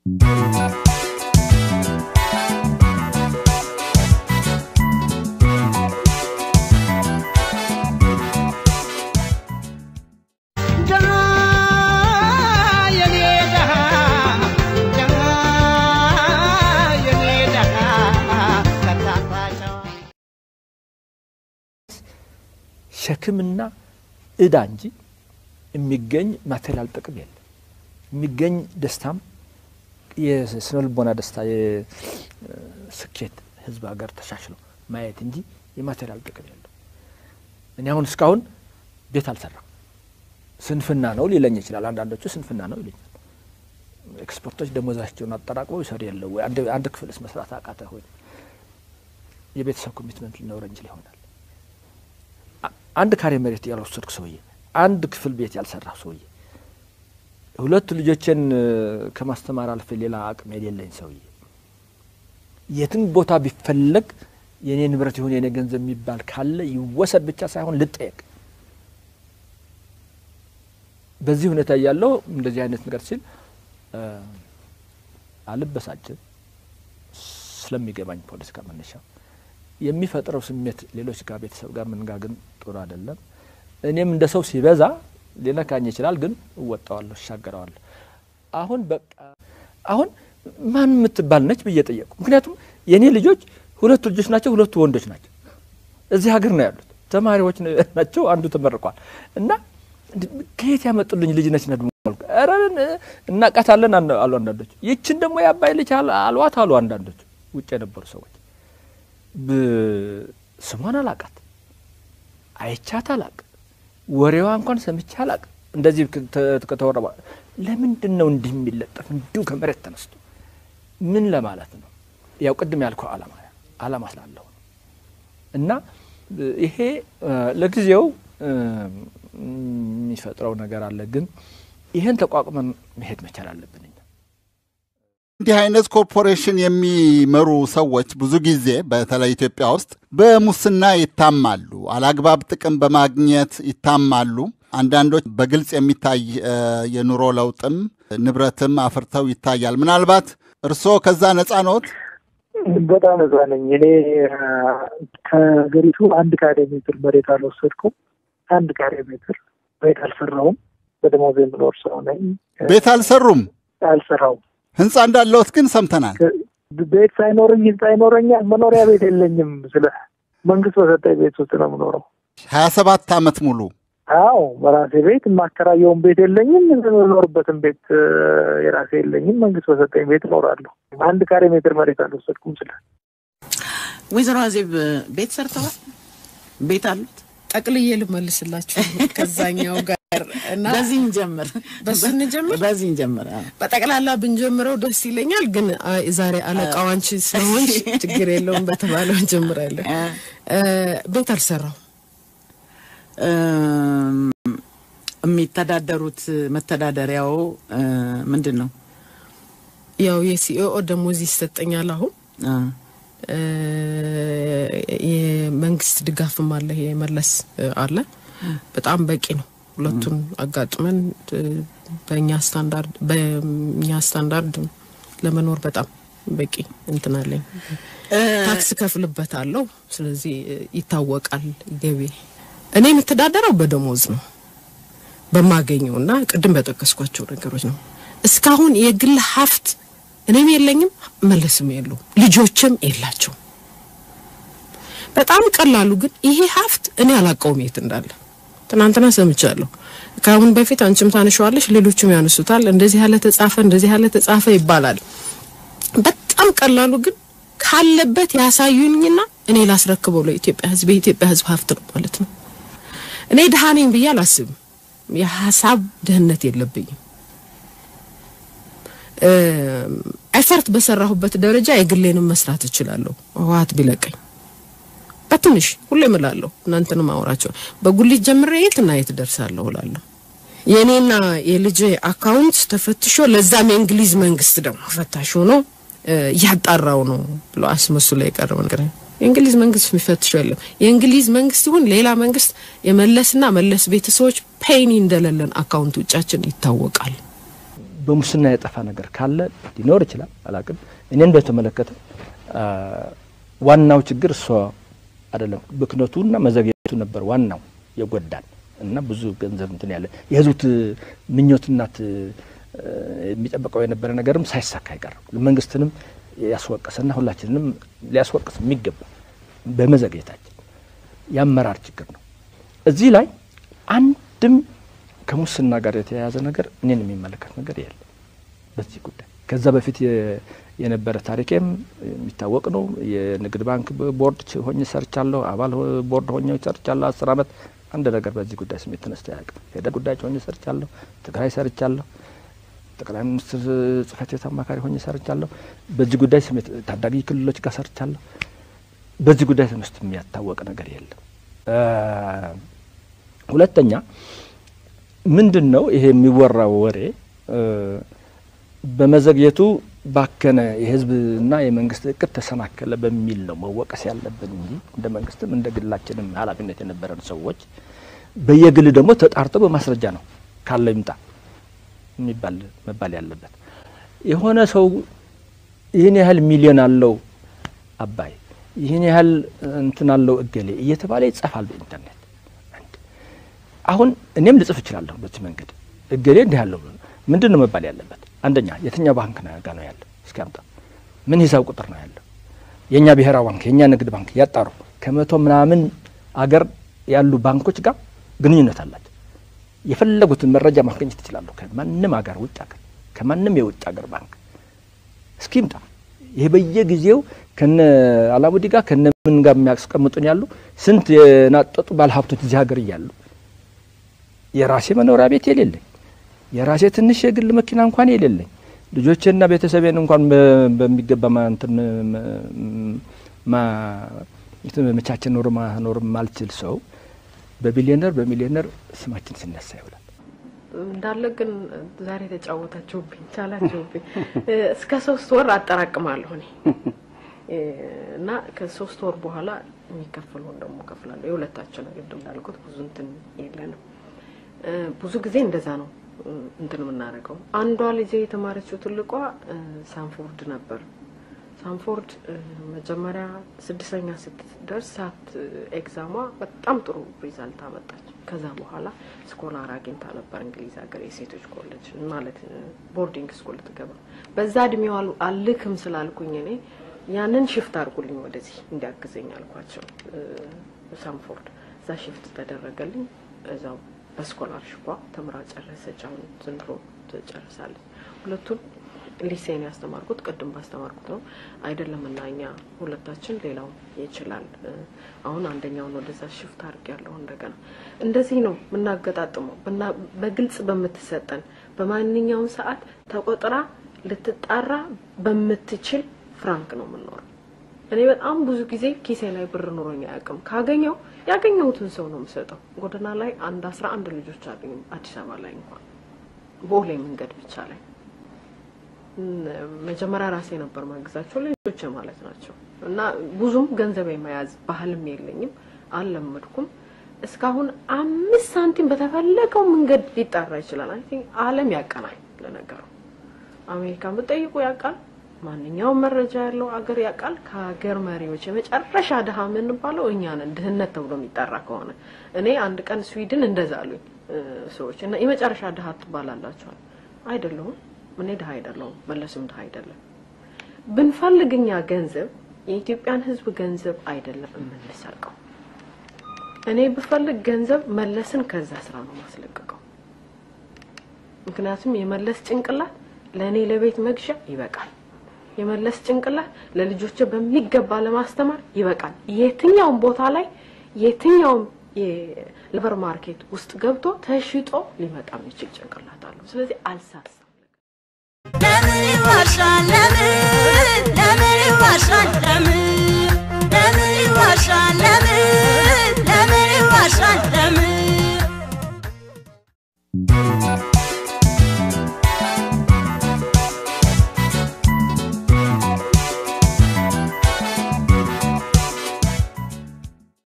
ሸክምና እዳ እንጂ የሚገኝ ማቴሪያል ጥቅም የለም። የሚገኝ ደስታም የስነ ልቦና ደስታ፣ የስኬት ህዝብ ሀገር ተሻሽሎ ማየት እንጂ የማቴሪያል ጥቅም የለም። እኔ አሁን እስካሁን ቤት አልሰራም። ስንፍና ነው ሊለኝ ይችላል። አንዳንዶቹ ስንፍና ነው ይለኛል። ኤክስፐርቶች ደሞዛቸውን አጠራቅመው ይሰሩ የለው ወይ አንድ ክፍልስ መስራት አቃተ ሆይ የቤተሰብ ኮሚትመንት ሊኖረ እንችል ይሆናል። አንድ ካሬ መሬት ያልወሰድኩ ሰውዬ፣ አንድ ክፍል ቤት ያልሰራሁ ሰውዬ፣ ሁለት ልጆችን ከማስተማር አልፌ ሌላ አቅም የሌለኝ ሰውዬ የትን ቦታ ቢፈለግ የእኔ ንብረት ይሁን የእኔ ገንዘብ የሚባል ካለ ይወሰድ ብቻ ሳይሆን ልጠየቅ። በዚህ ሁኔታ እያለው እንደዚህ አይነት ነገር ሲል አልበሳጭም፣ ስለሚገባኝ ፖለቲካ መነሻ የሚፈጥረው ስሜት ሌሎች ጋር ቤተሰብ ጋር ምን ጋር ግን ጥሩ አይደለም። እኔም እንደ ሰው ሲበዛ ሊነካኝ ይችላል፣ ግን እወጣዋለሁ፣ እሻገረዋለሁ። አሁን በቃ አሁን ማን የምትባል ነች ብዬ ጠየቁ። ምክንያቱም የእኔ ልጆች ሁለቱ ልጆች ናቸው፣ ሁለቱ ወንዶች ናቸው። እዚህ ሀገር ነው ያሉት፣ ተማሪዎች ናቸው። አንዱ ተመርቋል እና ከየት ያመጡልኝ ልጅ ነች ነ ኧረ እናቃታለን አሉ አንዳንዶች። ይችን ደግሞ የአባይ ልጅ አልዋት አሉ አንዳንዶች ውጭ የነበሩ ሰዎች ስሟን አላቃት፣ አይቻት አላቅ፣ ወሬዋ እንኳን ሰምቼ አላቅ። እንደዚህ ከተወራ ለምንድን ነው እንዲህ የሚለጠፍ እንዲሁ ከመሬት ተነስቶ ምን ለማለት ነው? ያው ቅድም ያልከው አላማ አላማ ስላለሁ ነው። እና ይሄ ለጊዜው የሚፈጥረው ነገር አለ፣ ግን ይህን ተቋቁመን መሄድ መቻል አለብን። እንዲህ አይነት ኮርፖሬሽን የሚመሩ ሰዎች ብዙ ጊዜ በተለይ ኢትዮጵያ ውስጥ በሙስና ይታማሉ፣ አላግባብ ጥቅም በማግኘት ይታማሉ። አንዳንዶች በግልጽ የሚታይ የኑሮ ለውጥም ንብረትም አፍርተው ይታያል። ምናልባት እርስዎ ከዛ ነፃ ነዎት? በጣም ነፃ ነኝ። እኔ ከሀገሪቱ አንድ ካሬ ሜትር መሬት አልወሰድኩም። አንድ ካሬ ሜትር ቤት አልሰራውም። በደሞዝ የምኖር ሰው ነኝ። ቤት አልሰሩም? አልሰራውም። ህንፃ እንዳለዎት ግን ሰምተናል። ቤት ሳይኖረኝ ህንፃ ይኖረኛል? መኖሪያ ቤት የለኝም። ስለ መንግስት በሰጠኝ ቤት ውስጥ ነው የምኖረው ሀያ ሰባት አመት ሙሉ። አዎ በራሴ ቤት የማከራየውን ቤት የለኝም። የምኖርበትን ቤት የራሴ የለኝም። መንግስት በሰጠኝ ቤት እኖራለሁ። አንድ ካሬ ሜትር መሬት አልወሰድኩም። ስለ ወይዘሮ አዜብ ቤት ሰርተዋል? ቤት አሉት? ጠቅልዬ ልመልስላችሁ ከዛኛው ጋር እና በዚህ እንጀምር፣ በሱ እንጀምር፣ በዚህ እንጀምር። በጠቅላላ ብንጀምረው ደስ ይለኛል፣ ግን ዛሬ አለቃው አንቺ ስለሆንሽ ችግር የለውም በተባለው እንጀምራለን። ቤት አልሰራው የሚተዳደሩት መተዳደሪያው ምንድን ነው? ያው የሲኦኦ ደሞዝ ይሰጠኛል አሁን የመንግስት ድጋፍም አለ፣ የመለስ አለ። በጣም በቂ ነው። ሁለቱን አጋጥመን በእኛ ስታንዳርድ በእኛ ስታንዳርድ ለመኖር በጣም በቂ እንትን አለኝ። ታክስ ከፍልበታለሁ። ስለዚህ ይታወቃል ገቢ። እኔ የምተዳደረው በደሞዝ ነው በማገኘው እና ቅድም በጠቀስኳቸው ነገሮች ነው። እስካሁን የግል ሀብት እኔም የለኝም መለስም የለው ልጆችም የላቸው። በጣም ቀላሉ ግን ይሄ ሀብት እኔ አላውቀውም የት እንዳለ ትናንትና ሰምቻለሁ። ከአሁን በፊት አንቺም ታነሸዋለሽ፣ ሌሎችም ያነሱታል። እንደዚህ ያለ ተጻፈ፣ እንደዚህ ያለ ተጻፈ ይባላል። በጣም ቀላሉ ግን ካለበት ያሳዩኝና እኔ ላስረክበው ለኢትዮጵያ ሕዝብ የኢትዮጵያ ሕዝብ ሀብት ነው ማለት ነው። እኔ ድሃ ነኝ ብዬ አላስብም። የሀሳብ ድህነት የለብኝም። ኤፈርት በሰራሁበት ደረጃ የግሌንም መስራት እችላለሁ። ህወሓት ቢለቀኝ በትንሽ ሁሌ እምላለሁ፣ እናንተንም አወራቸው በጉሊት ጀምሬ የትና የት ደርሳለሁ እላለሁ። የእኔና የልጄ አካውንት ተፈትሾ ለዛም የእንግሊዝ መንግስት ደግሞ ፈታሽ ሆኖ እያጣራው ነው ብሎ አስመስሎ የቀረበ ነገር የእንግሊዝ መንግስት የሚፈትሸው የለም። የእንግሊዝ መንግስት ይሁን ሌላ መንግስት የመለስና መለስ ቤተሰቦች ፔኒ እንደሌለን አካውንት ውጫችን ይታወቃል። በሙስና የጠፋ ነገር ካለ ሊኖር ይችላል፣ አላቅም። እኔን በተመለከተ ዋናው ችግር እሷ አይደለም፣ ብክነቱና መዘግየቱ ነበር ዋናው የጎዳን እና ብዙ ገንዘብ እንትን ያለ የህዝቡ ምኞትናት የሚጠበቀው የነበረ ነገርም ሳይሳካ አይቀርም። መንግስትንም ያስወቀሰና ሁላችንንም ሊያስወቅስ የሚገባ በመዘግየታችን የአመራር ችግር ነው። እዚህ ላይ አንድም ከሙስና ጋር የተያያዘ ነገር እኔን የሚመለከት ነገር የለም በዚህ ጉዳይ። ከዛ በፊት የነበረ ታሪኬም የሚታወቅ ነው። የንግድ ባንክ ቦርድ ሆኜ ሰርቻለሁ። አባል ቦርድ ሆኜ ሰርቻለሁ አስር አመት። አንድ ነገር በዚህ ጉዳይ ስሜት ተነስቶ አያውቅም። ፌደራል ጉዳዮች ሆኜ ሰርቻለሁ። ትግራይ ሰርቻለሁ። ጠቅላይ ሚኒስትር ጽህፈት ቤት አማካሪ ሆኜ ሰርቻለሁ። በዚህ ጉዳይ ስሜት ታዳጊ ክልሎች ጋር ሰርቻለሁ። በዚህ ጉዳይ ተነስቶ የሚያታወቅ ነገር የለም። ሁለተኛ ምንድን ነው ይሄ የሚወራው ወሬ በመዘግየቱ ባከነ የህዝብና የመንግስት እቅድ ተሰናከለ በሚል ነው መወቀስ ያለብን እንጂ እንደ መንግስትም እንደ ግላችንም ኃላፊነት የነበረን ሰዎች በየግል ደግሞ ተጣርቶ በማስረጃ ነው ካለ ይምጣ የሚባል መባል ያለበት። የሆነ ሰው ይህን ያህል ሚሊዮን አለው አባይ፣ ይህን ያህል እንትን አለው እገሌ እየተባለ ይጻፋል በኢንተርኔት። አሁን እኔም ልጽፍ እችላለሁ በዚህ መንገድ እገሌ እንዲህ ያለው ምንድን ነው መባል ያለበት? አንደኛ የትኛው ባንክ ጋ ነው ያለው? እስኪ አምጣ። ምን ሂሳብ ቁጥር ነው ያለው? የእኛ ብሔራዊ ባንክ የእኛ ንግድ ባንክ ያጣሩ። ከመቶ ምናምን አገር ያሉ ባንኮች ጋር ግንኙነት አላቸው። የፈለጉትን መረጃ ማግኘት ይችላሉ። ከማንም ሀገር ውጭ ሀገር ከማንም የውጭ ሀገር ባንክ እስኪ ይምጣ። ይሄ በየጊዜው ከነ አላሙዲ ጋር ከነ ምን ጋር የሚያስቀምጡን ያሉ ስንት የናጠጡ ባለሀብቶች እዚህ ሀገር እያሉ የራሴ መኖሪያ ቤት የሌለኝ የራሴ ትንሽ የግል መኪና እንኳን የሌለኝ ልጆቼና ቤተሰቤን እንኳን በሚገባ እንትን መቻችን ኖር ማኖር ማልችል ሰው በቢሊዮነር በሚሊዮነር ስማችን ሲነሳ ይውላል። እንዳለ ግን ዛሬ ተጫወታችሁብኝ፣ ቻላችሁብኝ። እስከ ሶስት ወር አጠራቅማለሁ እኔ እና ከሶስት ወር በኋላ የሚከፍለውን ደግሞ ከፍላለሁ። የሁለታችን ግድ እንዳልኩት ብዙ እንትን የለንም። ብዙ ጊዜ እንደዛ ነው እንትን የምናደርገው። አንዷ ልጄ የተማረችው ትልቋ ሳንፎርድ ነበር። ሳንፎርድ መጀመሪያ ስድስተኛ ስትደርስ ሳት ኤግዛሟ በጣም ጥሩ ሪዛልት አመጣች። ከዛ በኋላ ስኮላር አግኝታ ነበር እንግሊዝ ሀገር የሴቶች ኮሌጅ ማለት ቦርዲንግ ስኩል ትገባ። በዛ እድሜዋ አልክም ስላልኩኝ እኔ ያንን ሽፍት አድርጉልኝ ወደዚህ እንዲያግዘኝ አልኳቸው። ሳንፎርድ እዛ ሽፍት ተደረገልኝ። እዛው በስኮላርሽፓ ተምራ ጨረሰች። አሁን ዘንድሮ ትጨርሳለች። ሁለቱን ሊሴን ያስተማርኩት ቅድም ባስተማርኩት ነው አይደለም እና እኛ ሁለታችን ሌላው ይችላል። አሁን አንደኛውን ወደዛ ሽፍት አድርግ ያለሁ እንደገና እንደዚህ ነው የምናገጣጥመው። በግልጽ በምትሰጠን በማንኛውም ሰዓት ተቆጥራ ልትጣራ በምትችል ፍራንክ ነው የምንኖረው። እኔ በጣም ብዙ ጊዜ ኪሴ ላይ ብር ኑሮኝ አያውቅም። ካገኘው ያገኘሁትን ሰው ነው የምሰጠው። ጎዳና ላይ አንድ አስራ አንድ ልጆች አገኙ አዲስ አበባ ላይ እንኳን ቦሌ መንገድ ብቻ ላይ መጀመሪያ ራሴ ነበር ማግዛቸው ልጆች ማለት ናቸው። እና ብዙም ገንዘብ የመያዝ ባህልም የለኝም፣ አልለመድኩም። እስካሁን አምስት ሳንቲም በተፈለገው መንገድ ሊጣራ ይችላል። አይ ቲንክ ዓለም ያቀናል። ለነገሩ አሜሪካን ብጠይቁ ያውቃል። ማንኛውም መረጃ ያለው አገር ያውቃል። ከሀገር መሪዎች የመጨረሻ ድሀ የምንባለው እኛ ነን፣ ድህነት ተብሎ የሚጠራ ከሆነ እኔ አንድ ቀን ስዊድን እንደዛ አሉኝ ሰዎች እና የመጨረሻ ድሀ ትባላላችኋል። አይደለሁም እኔ ድሀ አይደለሁም፣ መለስም ድሀ አይደለም። ብንፈልግ እኛ ገንዘብ የኢትዮጵያን ሕዝብ ገንዘብ አይደለም የምንሰርቀው። እኔ ብፈልግ ገንዘብ መለስን ከዛ ስራ ነው ማስለቀቀው። ምክንያቱም የመለስ ጭንቅላት ለእኔ ለቤት መግዣ ይበቃል። የመለስ ጭንቅላት ለልጆች በሚገባ ለማስተማር ይበቃል። የትኛውም ቦታ ላይ የትኛውም የሌበር ማርኬት ውስጥ ገብቶ ተሽጦ ሊመጣ የሚችል ጭንቅላት አለው። ስለዚህ አልሳሳም። ለምን ይዋሻል? ለምን ለምን ይዋሻል? ለምን ለምን ይዋሻል? ለምን ለምን ይዋሻል? ለምን